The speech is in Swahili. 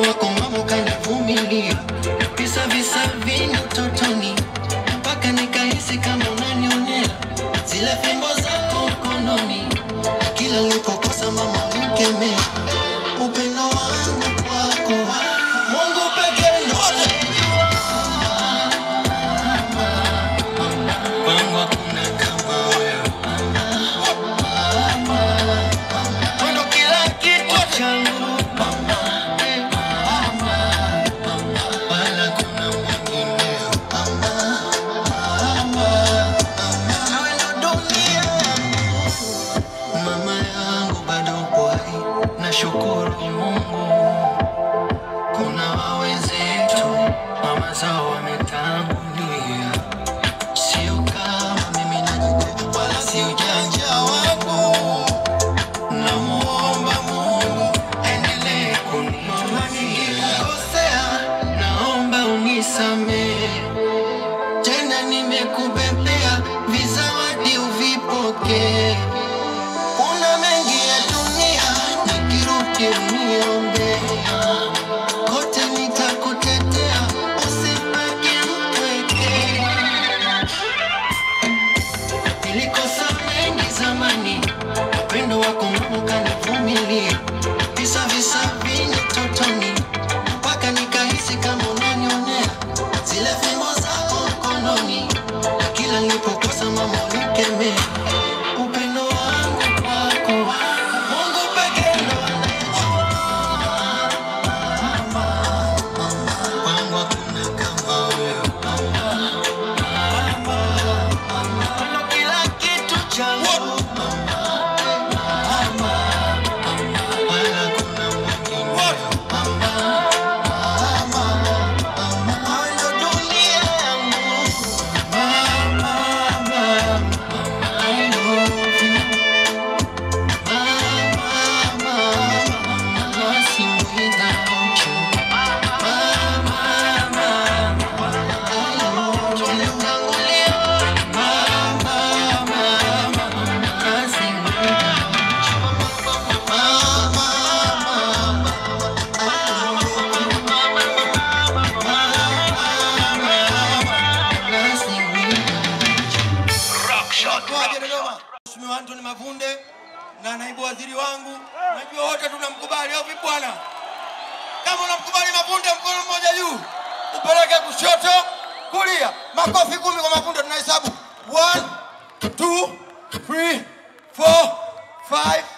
wako mama ukanivumilia, visa visa vingi utotoni, mpaka nikahisi kama unanionea, zile fimbo zako mkononi, kila nilipokosa mama unikemea, upendo wangu kwako Mungu pekee ndo wangu hakuna kama wewe. Wewe ndo kila kitu changu wala kuna mwingineo. Wewe ndo dunia yangu. Mama yangu bado upo hai, nashukuru Mungu. Kuna wawenzetu mama zao wametangulia, sio kama mimi najitetea, wala si ujanja wangu. Namuomba Mungu aendelee kunitunzia. Naomba unisamehe tena, nimekubebea vizawadi uvipokee. Kuna mengi ya dunia, nikirudi uniombe kote, nitakutetea usibaki mpweke. Nilikosa mengi zamani, upendo wako Mungu kanivumilia, visa visa vingi totoni, mpaka nikahisi kama unanionea, zile fimbo zako mkononi, kila nilipokosa mama unikemea. Upendo wangu kwako Mungu pekee ndo anayejua. Wangu hakuna kama wewe. Ndo kila kitu changu wala kuna mwingine. Wewe ndo dunia yangu. Mama, mama, I love you. Mama, mama, nothing without you. Mama, mama, I love you. Tulitangulia. Mama, mama, nothing without you. Mama, mama, I love you. Nothing without you. Kwaje Dodoma? Mheshimiwa Anthony Mavunde na naibu waziri wangu, najua wote tunamkubali au vipi bwana? Kama unamkubali Mavunde, mkono mmoja juu, upeleke kushoto, kulia. Makofi kumi kwa Mavunde, tunahesabu 1 2 3 4 5